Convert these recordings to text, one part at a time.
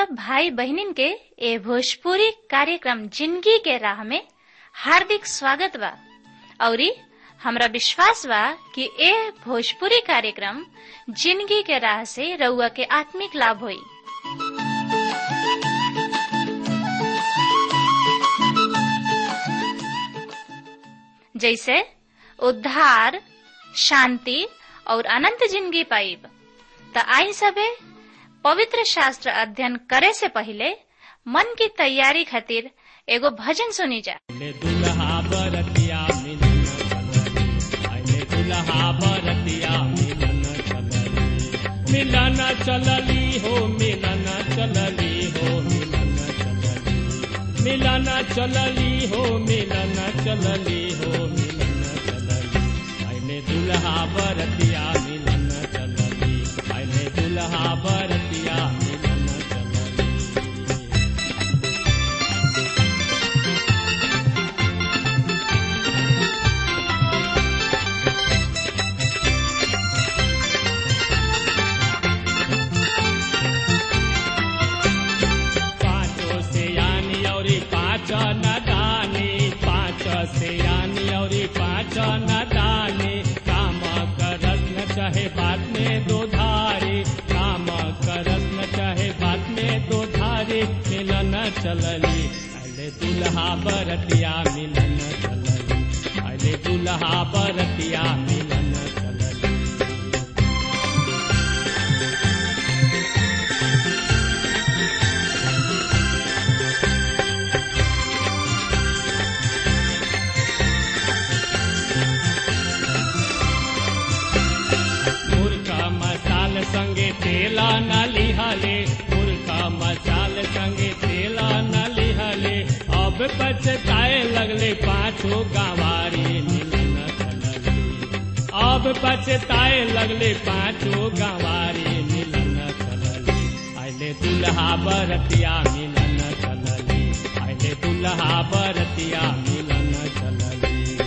सब भाई बहनिन के ए भोजपुरी कार्यक्रम जिंदगी के राह में हार्दिक स्वागत बा औरी हमरा विश्वास बा कि ए भोजपुरी कार्यक्रम जिंदगी के राह से रउआ के आत्मिक लाभ होई जैसे उद्धार शांति और अनंत जिंदगी पाइब त आई सबे पवित्र शास्त्र अध्ययन करे से पहले मन की तैयारी खातिर एगो भजन सुनी जा ले दुल्हा बरतिया मिलन चलली आइले दुल्हा बरतिया मिलन चलली मिलन चलली हो मिलन चलली हो मिलन चलली मिलन चलली हो मिलन चलली हो मिलन चलली आइले दुल्हा बरतिया मिलन चलली आइले दुल्हा बरतिया मिलन चलली पाँचों से यानी और पाँच न दानी पाँच से यानी और पाँच न दानी काम करस न चाहे बात में दो धारी काम करस न चाहे बात में दो धारी मिलन चलली अरे दुल्हा बरतिया मिलन चलली अरे दुल्हा बरतिया मिलन चलली मुर्गा मसाल संगे तेला न लिहले मुर्गा मसाल संगे तेला न लिहले अब पछताए लगले पाछो गंवारी मिलन चलली अब पछताए लगले पाछो गंवारी मिलन चलली आइले दुल्हा बरतिया मिलन चलली आइले दुल्हा बरतिया मिलन चलली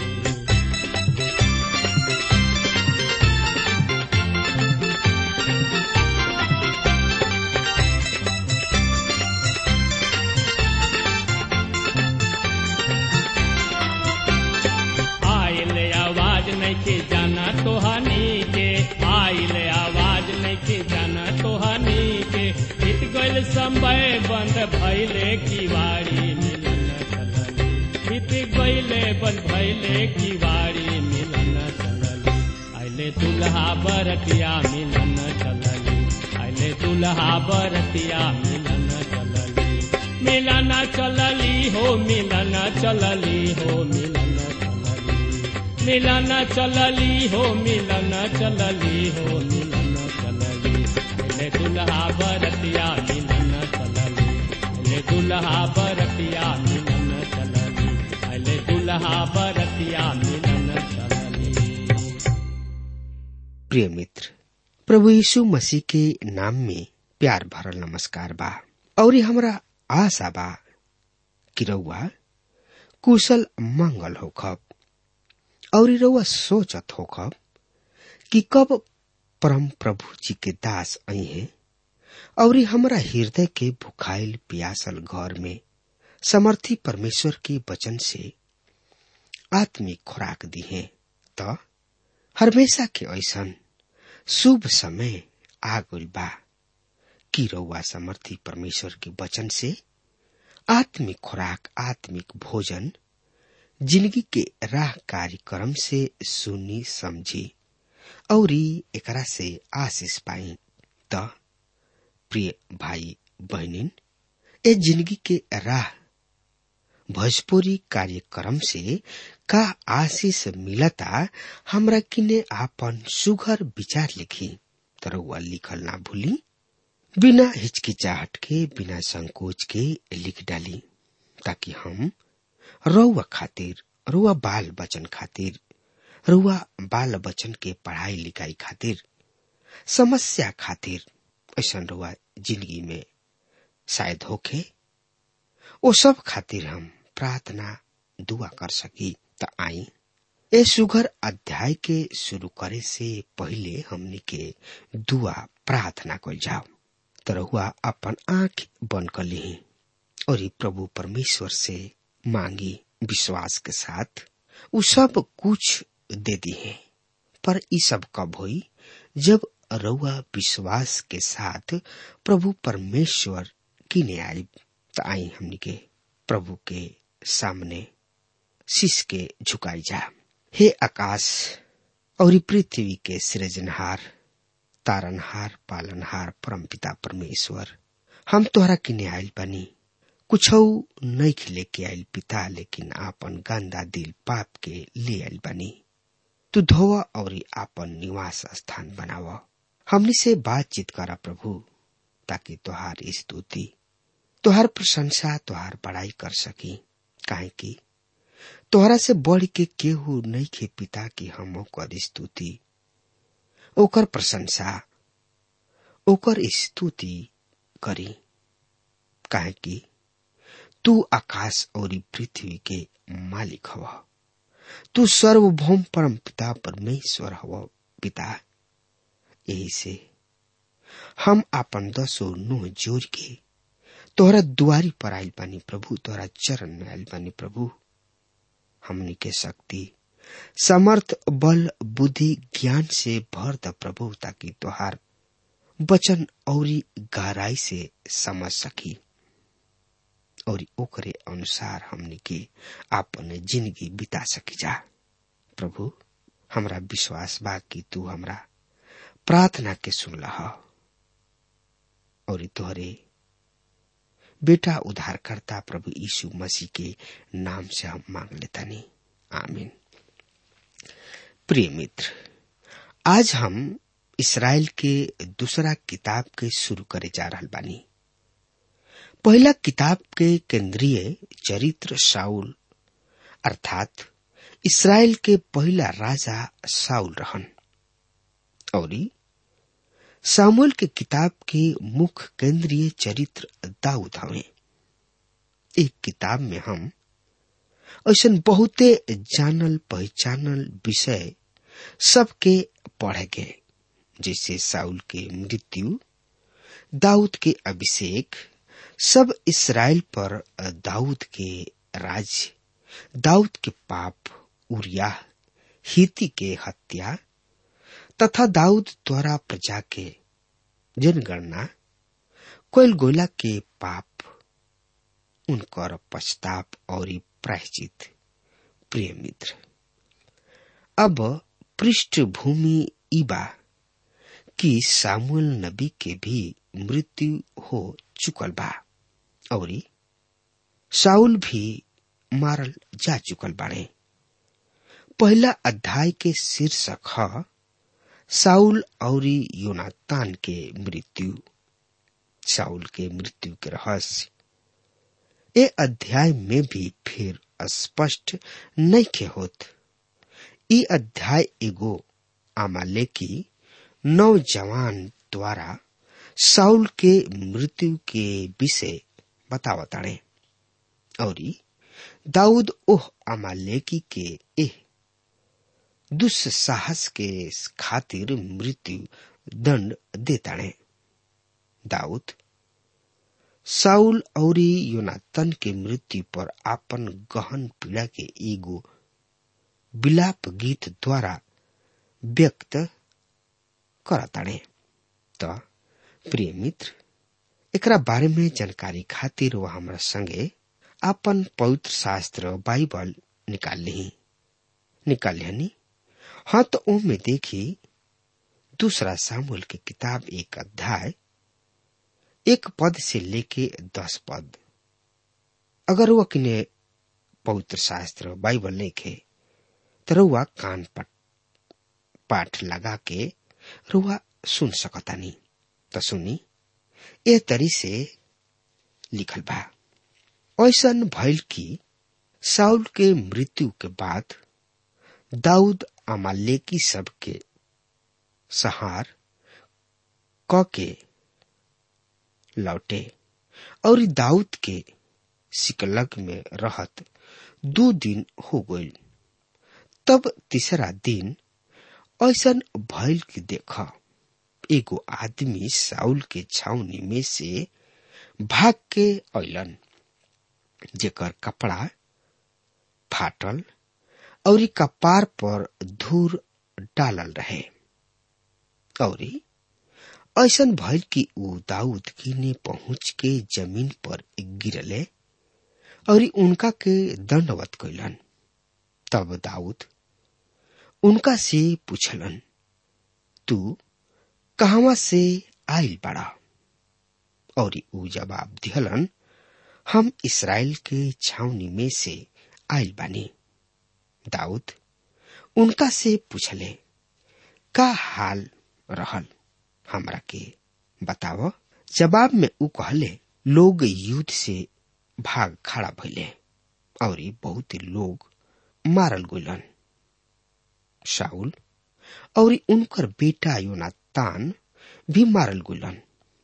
आइल आवाज नहीं के जाना तो हनी के आइल आवाज नहीं के जाना तो हनी के बीत गइल समय बंद भइले किवाड़ी मिलन चलली बीत गइले बंद भइले किवाड़ी मिलन चलली आइले दुल्हा बरतिया मिलन चलली आइले दुल्हा बरतिया मिलन चलली मिलन चलली हो मिलन चलली हो मिलन चलली मिलन चलली हो मिलन चलली हो मिलन चलली ले दुल्हा बरतिया मिलन चलली ले दुल्हा बरतिया मिलन चलली ले दुल्हा बरतिया मिलन चलली प्रिय मित्र प्रभु यीशु मसीह के नाम में प्यार भरल नमस्कार बा और ये हमरा आशा बा कि रउआ कुशल मंगल होखब और ये रउआ सोचत होखब कि कब परम प्रभु जी के दास आई हैं और ये हमरा हृदय के भुखाइल पियासल घर में समर्थी परमेश्वर के वचन से आत्मिक खुराक दी है तो हमेशा के ऐसन शुभ समय आ गइल बा कि रउआ समर्थी परमेश्वर के वचन से आत्मिक खुराक आत्मिक भोजन जिंदगी के राह कार्यक्रम से सुनी समझी और एकरा से आशीष पाई त प्रिय भाई बहनिन ए जिंदगी के राह भोजपुरी कार्यक्रम से का आशीष मिलता हमरा किने आपन सुघर विचार लिखी तरौआ लिखल ना भूली बिना हिचकिचाहट के बिना संकोच के लिख डाली ताकि हम रउआ खातिर रुआ बाल बचन खातिर रुआ बाल बचन के पढ़ाई लिखाई खातिर समस्या खातिर ऐसा रुआ जिंदगी में शायद होखे ओ सब खातिर हम प्रार्थना दुआ कर सकी त आई ए सुघर अध्याय के शुरू करे से पहले हमनी के दुआ प्रार्थना कल जाओ तरहुआ अपन आंख बंद कर ली और ई प्रभु परमेश्वर से मांगी विश्वास के साथ उ सब कुछ दे दी है पर ई सब कब हुई जब रउआ विश्वास के साथ प्रभु परमेश्वर किने आई त आई हमनी के प्रभु के सामने शीश के झुकाई जा हे आकाश और ई पृथ्वी के सृजनहार तारनहार पालनहार परमपिता परमेश्वर हम तोहरा किने आयल बनी कुछ नहीं खिले के आयल पिता लेकिन आपन गंदा दिल पाप के ले आयल बनी तू धोवा और आपन निवास स्थान बनाव हमनी से बातचीत करा प्रभु ताकि तोहार स्तुति तोहार प्रशंसा तोहार बड़ाई कर सकी काहे की तोहरा से बढ़ के केहू नहीं खे पिता की हम ओकर स्तुति ओकर प्रशंसा ओकर स्तुति करी काहे की तू आकाश और पृथ्वी के मालिक हवा तू सर्वभौम परम पिता परमेश्वर हव पिता यही से हम आपन दसो नुह जोर के तोहरा दुआरी पर आयल बानी प्रभु तोहरा चरण में आयल बानी प्रभु हमनी के शक्ति समर्थ बल बुद्धि ज्ञान से भर द प्रभु ताकि तोहार वचन और गहराई से समझ सकी और ओकरे अनुसार हमनी के आपन जिंदगी बिता सकी जा प्रभु हमरा विश्वास बा कि तू हमरा प्रार्थना के सुनला और तोहरे बेटा उद्धारकर्ता प्रभु यीशु मसीह के नाम से हम मांग लेता नहीं आमीन प्रिय मित्र आज हम इसराइल के दूसरा किताब के शुरू करे जा रहा बानी पहला किताब के केंद्रीय चरित्र साउल अर्थात इसराइल के पहला राजा साउल रहन और सामुल के किताब के मुख्य केंद्रीय चरित्र दाऊद हवे एक किताब में हम ऐसा बहुते जानल पहचानल विषय सबके पढ़े गए जैसे साउल के मृत्यु दाऊद के अभिषेक सब इसराइल पर दाऊद के राज दाऊद के पाप उरिया हिती के हत्या तथा दाऊद द्वारा प्रजा के जनगणना कोयल गोला के पाप उनकर पश्चाताप और प्रायश्चित प्रिय मित्र अब पृष्ठभूमि इबा कि सामुएल नबी के भी मृत्यु हो चुकल बा और साउल भी मारल जा चुकल बाड़े पहला अध्याय के शीर्षक है साउल और योनातान के मृत्यु साउल के मृत्यु के रहस्य ए अध्याय में भी फिर स्पष्ट नहीं के होत ई अध्याय एगो अमालेकी नौजवान द्वारा साउल के मृत्यु के विषय बतावताड़े और दाऊद ओह अमालेकी के एह दुस्साहस के खातिर मृत्यु दंड देताड़े दाऊद साउल और योनातन के मृत्यु पर आपन गहन पीड़ा के एगो विलाप गीत द्वारा व्यक्त करताड़े त प्रिय मित्र एकरा बारे में जानकारी खातिर वह हमरा संगे आपन पवित्र शास्त्र बाइबल निकाल ली निकाल लिहनी हाँ तो में देखी दूसरा सामुल की किताब एक अध्याय एक पद से लेके दस पद अगर वह किने पवित्र शास्त्र बाइबल लिखे तो रुआ कान पट पाठ लगा के रुआ सुन सकतानी तो सुनी ए तरी से लिखल बा ऐसन भइल कि साउल के मृत्यु के बाद दाऊद अमालेकी सब के सहार क के लौटे और दाऊद के सिकलग में रहत दो दिन हो गई तब तीसरा दिन ऐसन भइल की देख एगो आदमी साउल के छावनी में से भाग के अलन जेकर कपड़ा फाटल और कपार पर धूर डालल रहे और ऐसन भइल कि ऊ दाऊद किने पहुंच के जमीन पर गिरले और उनका के दंडवत कैलन तब दाऊद उनका से पूछलन तू कहवा से आइल बड़ा और ऊ जवाब दिहलन हम इसराइल के छावनी में से आइल बानी दाऊद उनका से पूछले का हाल रहल हमरा के बताव जवाब में ऊ कहले लोग युद्ध से भाग खड़ा भइले और बहुत लोग मारल गइलन शाउल और उनकर बेटा योनातान भी मारल गइलन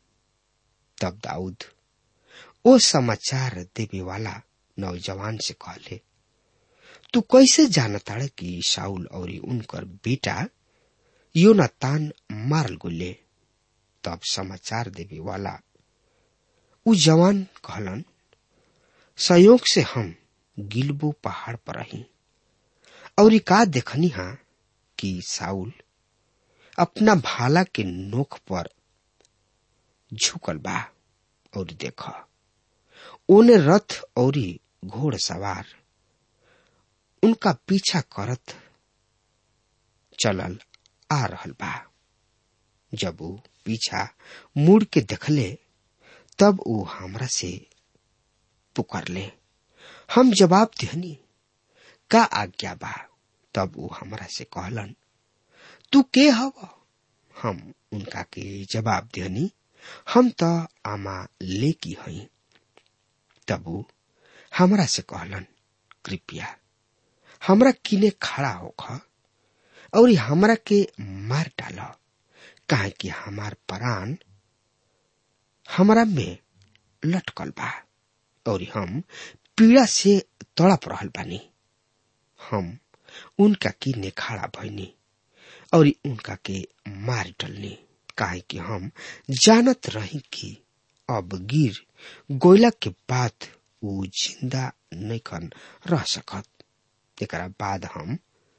तब दाऊद ओ समाचार देवे वाला नौजवान से कहले तू कैसे जानताड़ कि शाउल और उनकर बेटा योनातान मारल गुले तब समाचार देवे वाला उ जवान कहलन संयोग से हम गिलबो पहाड़ पर रही और का देखनी हा कि साउल अपना भाला के नोक पर झुकल बा और देख ओने रथ और घोड़ सवार उनका पीछा करत चलल आ रहल बा जब वो पीछा मुड़ के देखले तब वो हमरा से पुकारले हम जवाब दिहनी का आज्ञा बा तब वो हमरा से कहलन तू के हव हम उनका के जवाब दिहनी हम त आमा लेकी हई तब वो हमरा से कहलन कृपया हमरा किने खड़ा होख और हमरा के मार डाल काहे कि हमार प्राण हमरा में लटकल बा और हम पीड़ा से तड़प रहल बानी हम उनका किने खड़ा भइनी और उनका के मार डलनी काहे कि हम जानत रही कि अब गिर गोयला के बाद ऊ जिंदा नैखन रह सकत एकरा बाद हम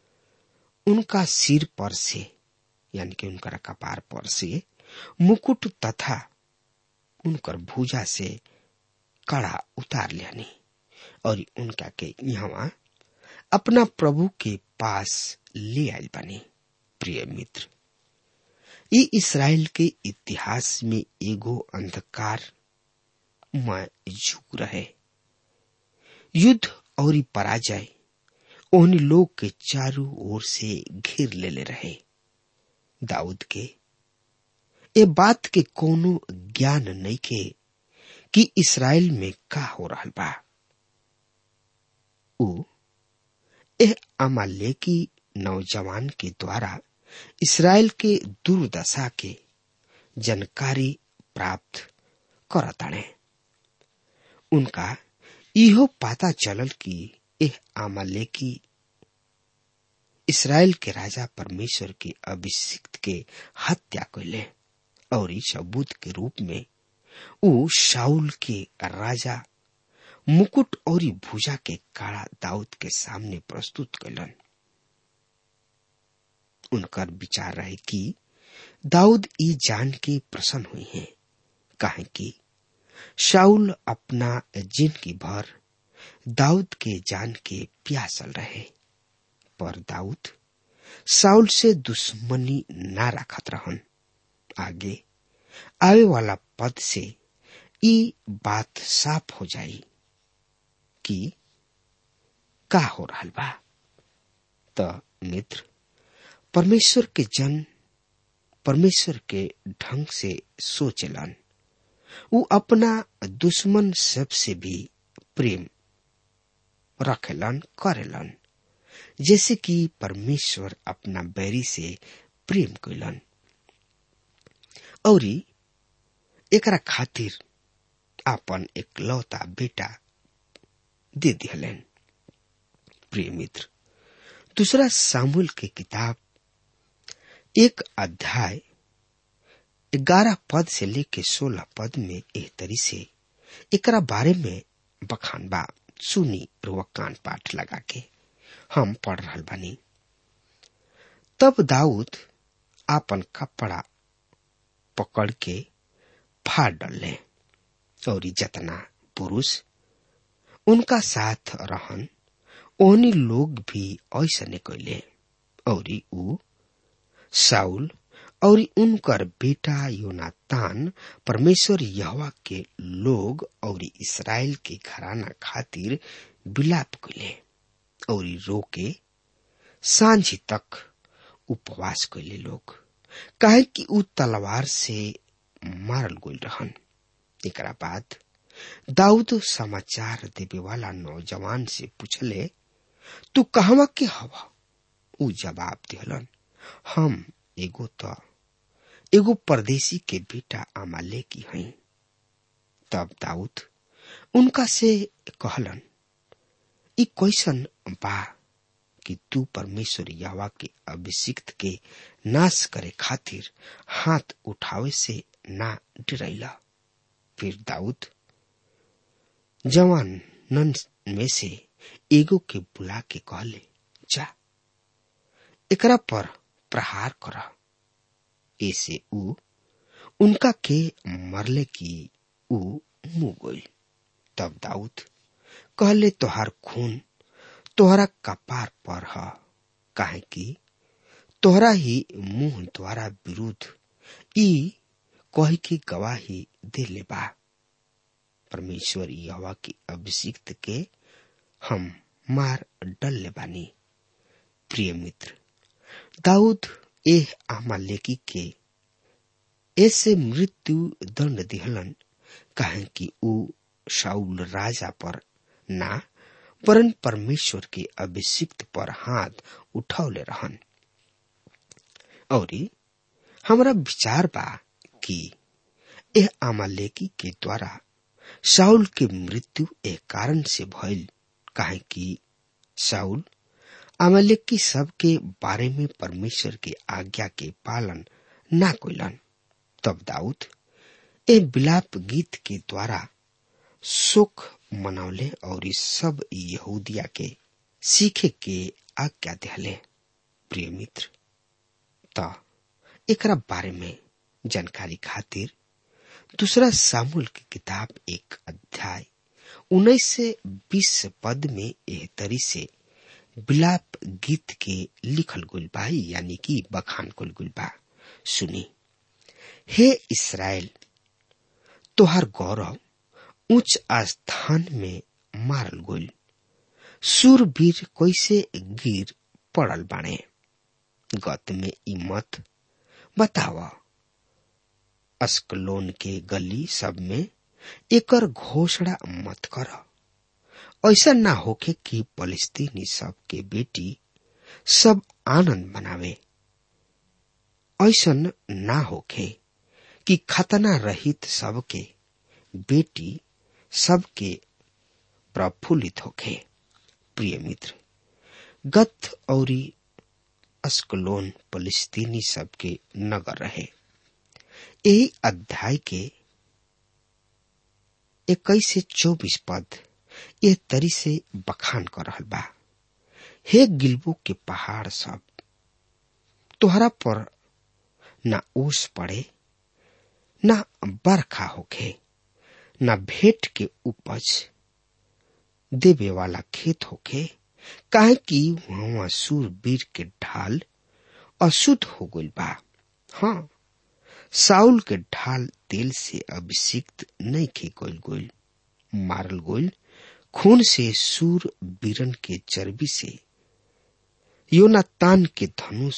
उनका सिर पर से यानी कि उनका कपार पर से मुकुट तथा उनकर भुजा से कड़ा उतार लियानी और उनका के यहाँ अपना प्रभु के पास ले आयल बनी प्रिय मित्र ये इसराइल के इतिहास में एगो अंधकार में झुक रहे युद्ध और पराजय उन लोग के चारों ओर से घेर ले ले रहे दाऊद के ए बात के कोनो ज्ञान नहीं के कि इसराइल में का हो रहा बा उ एह अमालेकी नौजवान के द्वारा इसराइल के दुर्दशा के जानकारी प्राप्त करताणे उनका इहो पता चलल कि एह अमालेकी इसराइल के राजा परमेश्वर के अभिषिक्त के हत्या कैले और इस सबूत के रूप में ऊ शाउल के राजा मुकुट और भुजा के काड़ा दाऊद के सामने प्रस्तुत कैलन उनकर विचार रहे कि दाऊद ये जान के प्रसन्न हुई हैं कहे कि शाउल अपना जिंदगी भर दाऊद के जान के प्यासल रहे पर दाऊद साउल से दुश्मनी ना रखत रहन आगे आवे वाला पद से ई बात साफ हो जाई कि का हो रहा बा त मित्र परमेश्वर के जन परमेश्वर के ढंग से सोचलन उ अपना दुश्मन सब से भी प्रेम रखेलन करेलन जैसे कि परमेश्वर अपना बैरी से प्रेम कैलन और एकरा खातिर आपन एकलौता बेटा दे दिहलन प्रिय मित्र दूसरा सामुल के किताब एक अध्याय ग्यारह पद से लेके सोलह पद में एह तरी से एकरा बारे में बखान बा सुनी रुआ कान पाठ लगा के हम पढ़ रहा बानी तब दाऊद आपन कपड़ा पकड़ के फाड़ डले और जतना पुरुष उनका साथ रहन ओहनी लोग भी ऐसा कैले और ऊ साउल और उनकर बेटा योनातान परमेश्वर यहवा के लोग और इसराइल के घराना खातिर विलाप कैले और रोके सांझी तक उपवास कैले लोग काहे कि ऊ तलवार से मारल गई रहन एकरा बाद दाऊद समाचार देवे वाला नौजवान से पूछले तू कहवा के हवा ऊ जवाब दिहलन हम एगो तो एगो परदेसी के बेटा अमाले की हई तब दाऊद उनका से कहलन ई कैसन बा कि तू परमेश्वर यावा के अभिषिक्त के नाश करे खातिर हाथ उठावे से ना डरैला फिर दाऊद जवान नन में से एगो के बुला के कहले जा एकरा पर प्रहार कर ऐसे ऊ उनका के मरले की ऊ मुंह गई तब दाऊद कहले तोहार खून तोहरा कपार पर ह काहे कि तोहरा ही मुंह द्वारा विरुद्ध ई कह की गवाही दे ले बा परमेश्वर यहोवा की अभिषिक्त के हम मार डल ले बानी प्रिय मित्र दाऊद एह आमालेकी के ऐसे मृत्यु दंड दिहलन काहे कि ऊ शाउल राजा पर ना परन परमेश्वर के अभिषिक्त पर हाथ उठौले रहन और हमरा विचार बा कि यह आमालेकी के द्वारा शाउल के मृत्यु एक कारण से भइल काहे कि शाउल अमलेकी सब के बारे में परमेश्वर के आज्ञा के पालन ना कोइलन तब दाऊद ए विलाप गीत के द्वारा सुख मनौले और इस सब यहूदिया के सीखे के आज्ञा दिले प्रिय मित्र त एकरा बारे में जानकारी खातिर दूसरा सामूल की किताब एक अध्याय उन्नीस से बीस पद में एह तरी से विलाप गीत के लिखल गुल बा यानी कि बखान कुल गुल बा सुनी हे इसराइल तोहर गौरव उच्च स्थान में मारल गुल सूरवीर कैसे गिर पड़ल बाणे गत में ई मत बतावा अस्कलोन के गली सब में एकर घोषणा मत कर ऐसा ना होके कि फलस्तीनी सब के बेटी सब आनंद मनावे ऐसा ना होके कि खतना रहित सबके बेटी सबके प्रफुल्लित होके प्रिय मित्र गत औरी अस्कलोन फलस्तीनी सबके नगर रहे यही अध्याय के इक्कीस से चौबीस पद ये तरी से बखान कर रहल बा हे गिलबो के पहाड़ सब तोहरा पर न ओस पड़े न बरखा होखे न भेंट के उपज देवे वाला खेत होखे काहे कि वहां सूरवीर के ढाल अशुद्ध हो गइल बा हाँ साउल के ढाल तेल से अभिषिक्त नहीं खे गोल गोल मारल गोल खून से सूर बीरन के चर्बी से योनातान के धनुष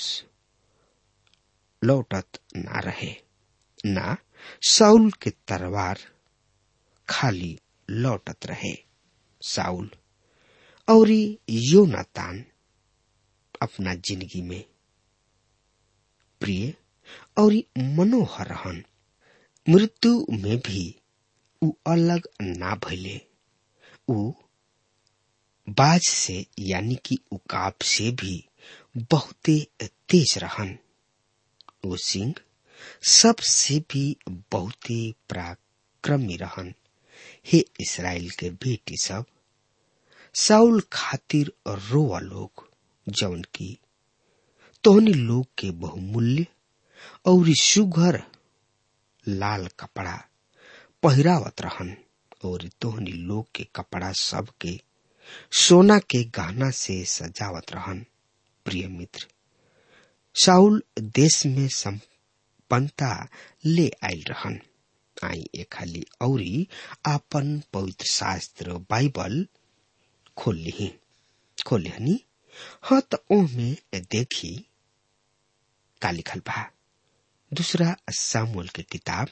लौटत ना रहे ना साउल के तलवार खाली लौटत रहे साउल और योनातान अपना जिंदगी में प्रिय और मनोहर रहन मृत्यु में भी उ अलग ना भइले उ बाज से यानी कि उकाब से भी बहुते तेज रहन वो सिंह सबसे भी बहुत ही पराक्रमी रहन हे इसराइल के बेटी सब साउल खातिर रोवा लोग जौन की तोहनी लोग के बहुमूल्य और सुघर लाल कपड़ा पहिरावत रहन और तोहनी लोग के कपड़ा सब के सोना के गहना से सजावत रहन प्रिय मित्र साउल देश में संपन्नता ले आयल रहन आई ए खाली औरी आपन पवित्र शास्त्र बाइबल खोल ली खोल लिहनी हाँ तो ओमे देखी का लिखल बा दूसरा सामुल के किताब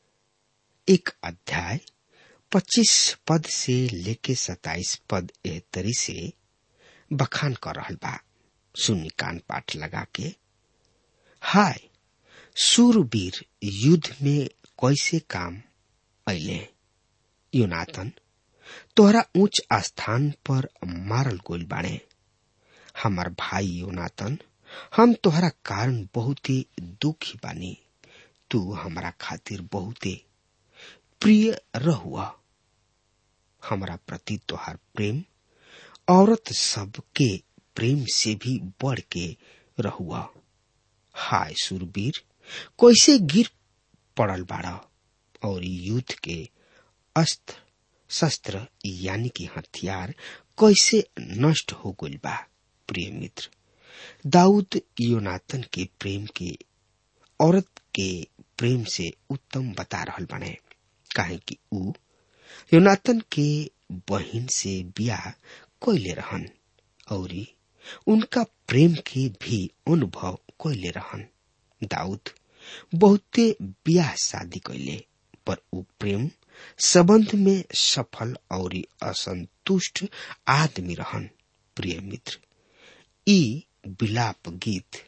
एक अध्याय पच्चीस पद से लेके सताइस पद एह तरी से बखान कर रहल बा सुनी कान पाठ लगा के हाय सूरवीर युद्ध में कैसे काम ऐले योनाथन तोहरा उच्च स्थान पर मारल गोल बाड़े हमार भाई योनाथन हम तोहरा कारण बहुत ही दुखी बानी तू हमारा खातिर बहुते प्रिय रहुआ हमारा प्रति तोहार प्रेम औरत सब के प्रेम से भी बढ़ के रहुआ हाय सुरवीर कैसे गिर पड़ल बाड़ा और युद्ध के अस्त्र शस्त्र यानी कि हथियार कैसे नष्ट हो गइल बा प्रिय मित्र दाऊद योनातन के प्रेम के औरत के प्रेम से उत्तम बता रहल बने काहे कि ऊ योनातन के बहिन से बियाह कैले रहन और उनका प्रेम के भी अनुभव कैले रहन दाऊद बहुते बियाह शादी कैले पर ऊ प्रेम संबंध में सफल और असंतुष्ट आदमी रहन प्रिय मित्र ई विलाप गीत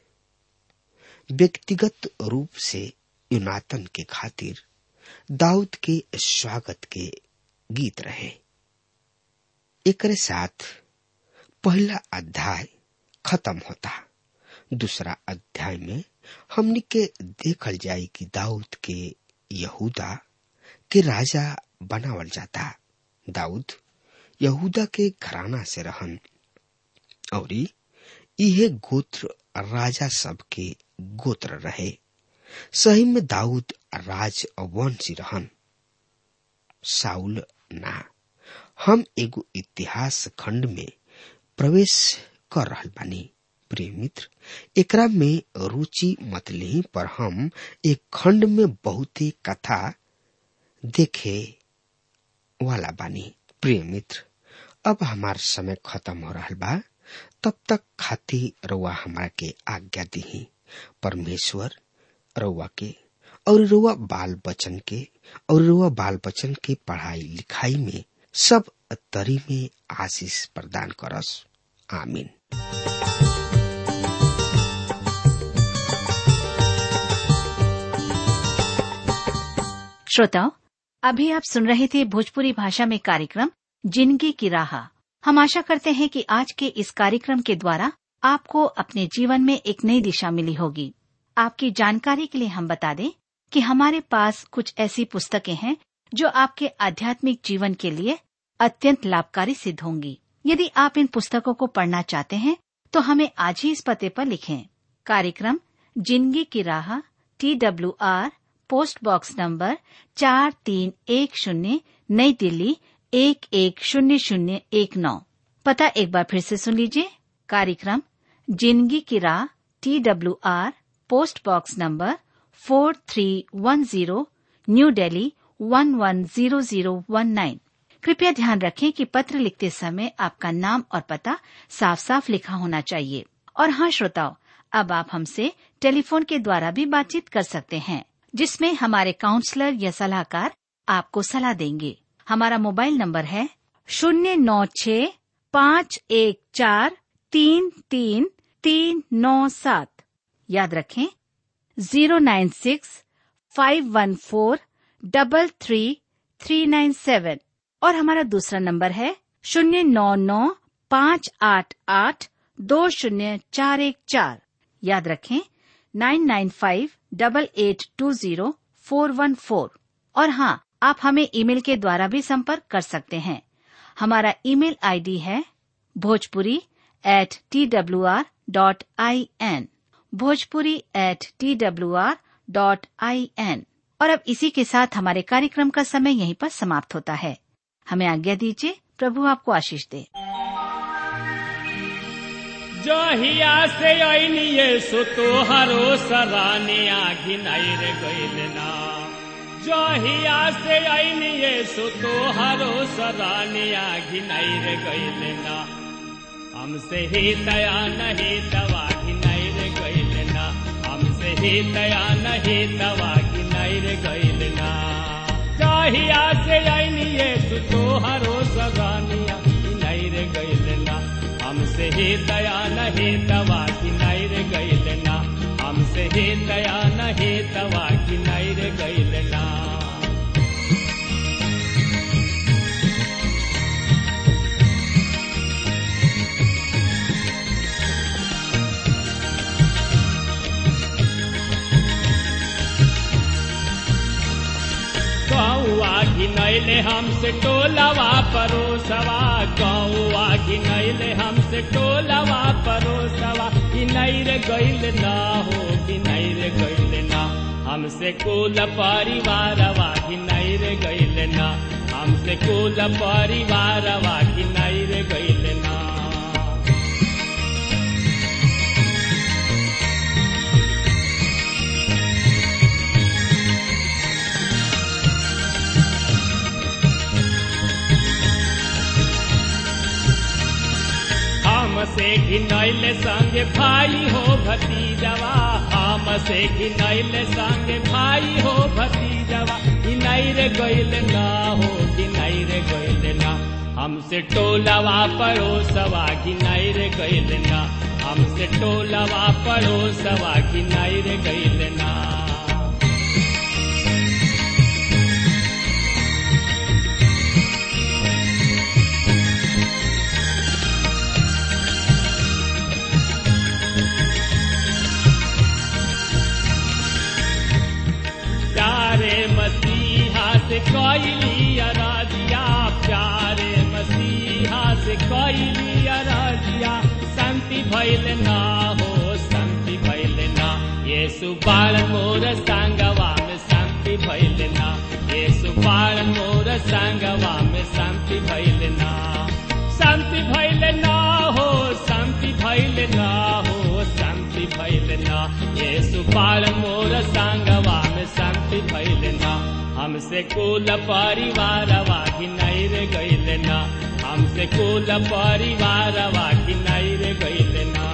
व्यक्तिगत रूप से युनातन के खातिर दाऊद के स्वागत के गीत रहे एकरे साथ पहला अध्याय खत्म होता दूसरा अध्याय में हमनी के देखल जाई कि दाऊद के यहूदा के राजा बनावल जाता दाऊद यहूदा के घराना से रहन और इहे गोत्र राजा सब के गोत्र रहे सही में दाऊद राजवंशी रहन साउल ना हम एगो इतिहास खंड में प्रवेश कर रहल बानी प्रिय मित्र एकरा में रुचि मत ली पर हम एक खंड में बहुत ही कथा देखे वाला बानी प्रिय मित्र अब हमार समय खत्म हो रहा बा तब तक खाती रउआ हमारा के आज्ञा दी परमेश्वर रउआ के और रुआ बाल बचन के और रुआ बाल बचन के पढ़ाई लिखाई में सब तरी में आशीष प्रदान करस आमीन श्रोताओं अभी आप सुन रहे थे भोजपुरी भाषा में कार्यक्रम जिंदगी की राह हम आशा करते हैं कि आज के इस कार्यक्रम के द्वारा आपको अपने जीवन में एक नई दिशा मिली होगी आपकी जानकारी के लिए हम बता दें कि हमारे पास कुछ ऐसी पुस्तकें हैं जो आपके आध्यात्मिक जीवन के लिए अत्यंत लाभकारी सिद्ध होंगी यदि आप इन पुस्तकों को पढ़ना चाहते हैं तो हमें आज ही इस पते पर लिखें कार्यक्रम जिंदगी की राह T W R post box number चार तीन एक शून्य नई दिल्ली एक एक शून्य शून्य एक नौ पता एक बार फिर से सुन लीजिए कार्यक्रम जिंदगी की राह T W R post box number four three one zero new Delhi one one zero zero one nine कृपया ध्यान रखें कि पत्र लिखते समय आपका नाम और पता साफ साफ लिखा होना चाहिए और हाँ श्रोताओं अब आप हमसे टेलीफोन के द्वारा भी बातचीत कर सकते हैं जिसमें हमारे काउंसलर या सलाहकार आपको सलाह देंगे हमारा मोबाइल नंबर है शून्य नौ छ पाँच एक चार तीन तीन तीन नौ सात याद रखें zero nine six five one four double three three nine seven और हमारा दूसरा नंबर है शून्य नौ नौ पाँच आठ आठ दो शून्य चार एक चार याद रखें nine nine five double eight two zero four one four और हाँ आप हमें ईमेल के द्वारा भी संपर्क कर सकते हैं हमारा ईमेल आईडी है Bhojpuri at T W R dot I N Bhojpuri at T W R dot I N और अब इसी के साथ हमारे कार्यक्रम का समय यहीं पर समाप्त होता है हमें आज्ञा दीजिए प्रभु आपको आशीष दे जहिया से ऐनिये सो तोहरो सराने आघिनाइर गइल ना जहिया से ऐनिये सो तोहरो सराने आघिनाइर गइल ना हमसे ही दया नहीं दवा घिनाइर गइल ना हमसे ही दया नहीं दवा घिनाइर गइल ना जहिया से ऐनिये सो तोहरो सराने आघिनाइर गइल ना हमसे ही दया नहीं दवा की नैर गैल ना हमसे ही दया नहीं दवा की नैर गैल ना गौआ घिनैले हमसे टोलवा परोसवा गौआ घिनैले हमसे टोलवा परोसवा घिनैर गैल ना हो घिनैर गैल ना हमसे कुल परिवारवा घिनैर गैल ना हमसे कुल परिवारवा घिनैर गैल ना हमसे घिनैल संग भाई हो भतीजवा हमसे घिनैल संग भाई हो भतीजवा घिनैर गैल ना हो घिनैर गैल ना हमसे टोलवा पड़ोसवा घिनैर गैल ना हमसे टोलवा पड़ोसवा घिनैर गैल ना प्यारे मसीहा से कैली अराजिया प्यारे मसीहा से कैली अराजिया शांति भैल ना हो शांति भैल ना ये सुबाल मोर सांगवा में शांति भैल ना ये सुबाल मोर सांगवा में शांति भैल ना शांति भैल ना हो शांति भैल ना हो शांति भैल ना ये सुबाल मोर सांगवा में शांति भैल ना हमसे कुल परिवार वाघी नैर गैल ना हमसे कुल परिवार वाघी नैर गैल ना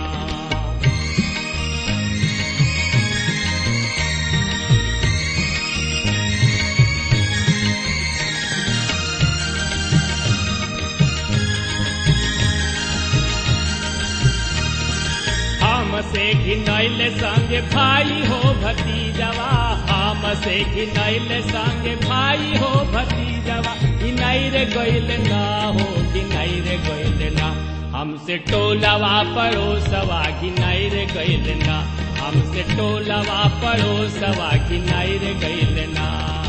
हमसे घिनैल संग भाई हो भतीजवा हमसे घिनैल संग भाई हो भतीजवा घिनैर गैल ना हो घिनैर गैल ना हमसे टोलवा पड़ोसवा घिनैर गैल ना हमसे टोलवा पड़ोसवा घिनैर गैल ना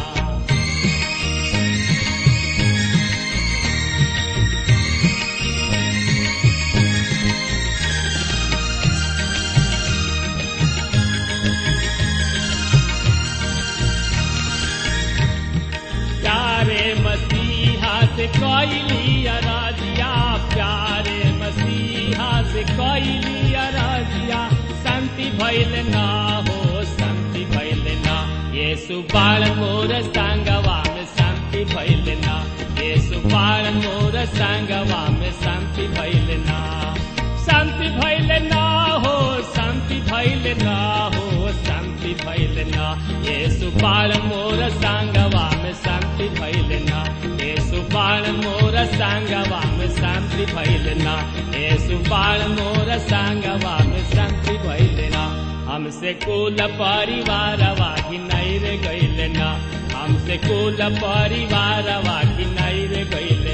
प्यारे मसीहा से कैली अराजिया प्यारे मसीहा से कैली अराजिया शांति भैल ना हो शांति भैल ना ये सुबाल मोर सांगवा में शांति भैल ना ये सुबाल मोर सांगवा में शांति भैल ना शांति भैल ना हो शांति भैल ना हो शांति भैल ना ये सुबाल मोर सांगवा में शांति भैल ना ये सुबाल मोर सांगवा में शांति भैल ना ये सुबाल मोर सांगवा में शांति भैल ना हमसे कुल परिवार वाघी नैर गैल ना हमसे कुल परिवार वाघी नैर गैल